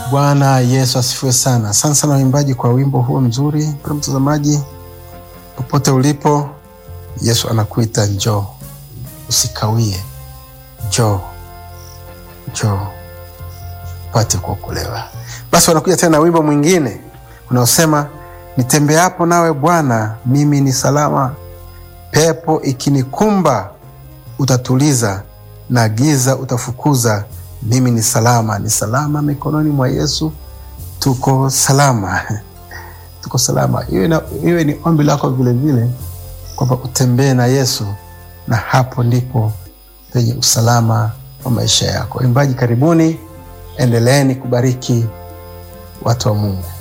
Bwana Yesu asifiwe sana. Asante sana waimbaji kwa wimbo huo mzuri. Mpendwa mtazamaji, popote ulipo, Yesu anakuita njoo, usikawie, njoo, njoo upate kuokolewa. Basi wanakuja tena na wimbo mwingine unaosema nitembeapo nawe Bwana, mimi ni salama, pepo ikinikumba utatuliza, na giza utafukuza mimi ni salama, ni salama mikononi mwa Yesu. Tuko salama, tuko salama. Iwe, na, iwe ni ombi lako vilevile kwamba utembee na Yesu, na hapo ndipo penye usalama wa maisha yako. Imbaji, karibuni, endeleeni kubariki watu wa Mungu.